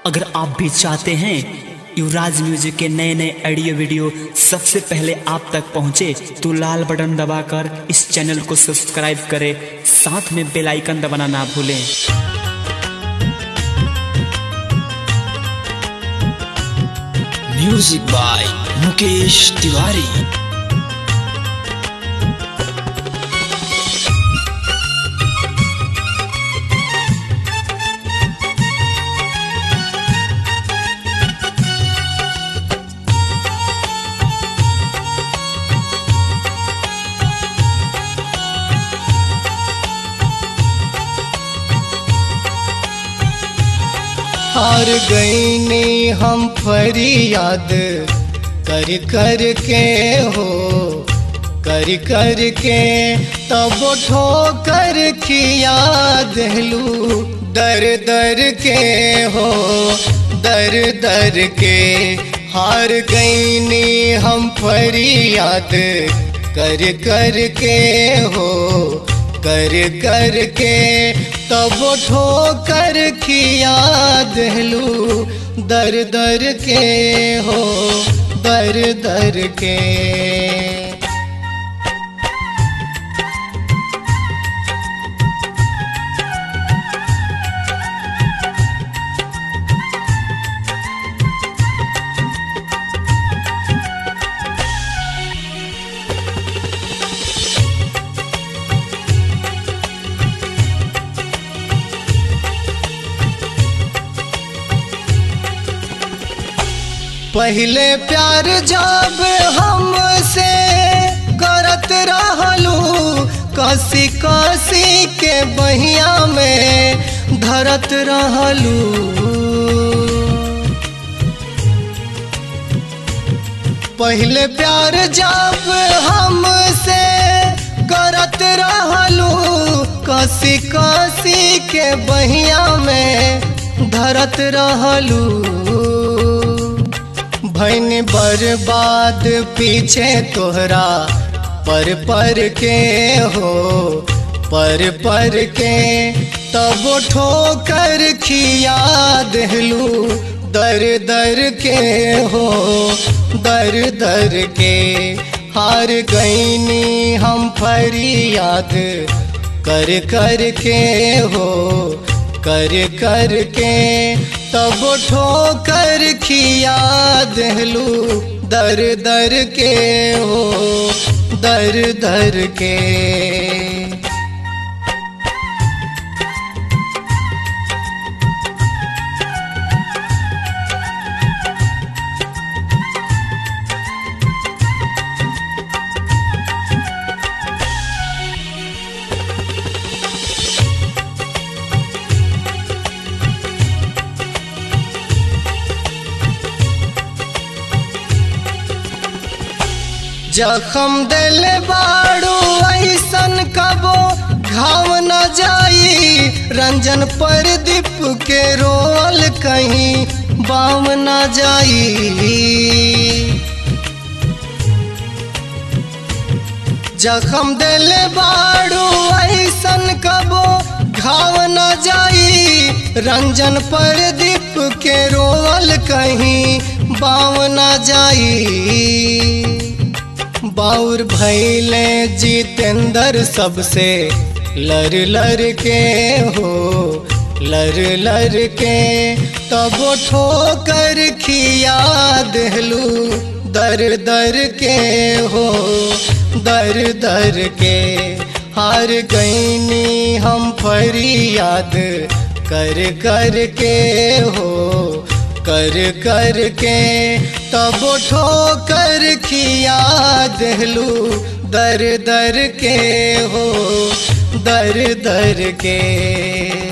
अगर आप भी चाहते हैं युवराज म्यूजिक के नए नए ऑडियो वीडियो सबसे पहले आप तक पहुंचे तो लाल बटन दबाकर इस चैनल को सब्सक्राइब करें साथ में बेल आइकन दबाना ना भूलें म्यूजिक बाय मुकेश तिवारी हार गईनी हम फरियाद कर कर के हो कर कर के तब ठोकर की याद लू दर दर के हो दर दर के हार गईनी हम फरियाद कर कर के हो कर कर के तब ठोकर की याद लू दर दर के हो दर दर के पहले प्यार जब हमसे करत रहलू कसी कसी के बहिया में धरत रहलू पहले प्यार जब हमसे करत रहलू कसी कसी के बहिया में धरत रहलू भैन बर्बाद पीछे तोहरा पर पर के हो पर पर के तब ठोकर खियाद लू दर दर के हो दर दर के हार गईनी हम फरियाद कर कर के हो कर कर के तब ठोकर खियाद लू दर दर के हो दर दर के जखम दिल बाड़ू ऐसन कबो घाव न जाई रंजन पर दीप के रोल कहीं बाम न जाई जखम दिल बाड़ू ऐसन कबो घाव न जाई रंजन पर दीप के रोल कहीं बाम न जाई बाउर भैले जितेंद्र सबसे लर लर के हो लर लर के तब ठोकर खियाद लू दर दर के हो दर दर के हार गईनी हम फरियाद कर कर के हो कर कर के तब ठोकर खियाद लू दर दर के हो दर दर के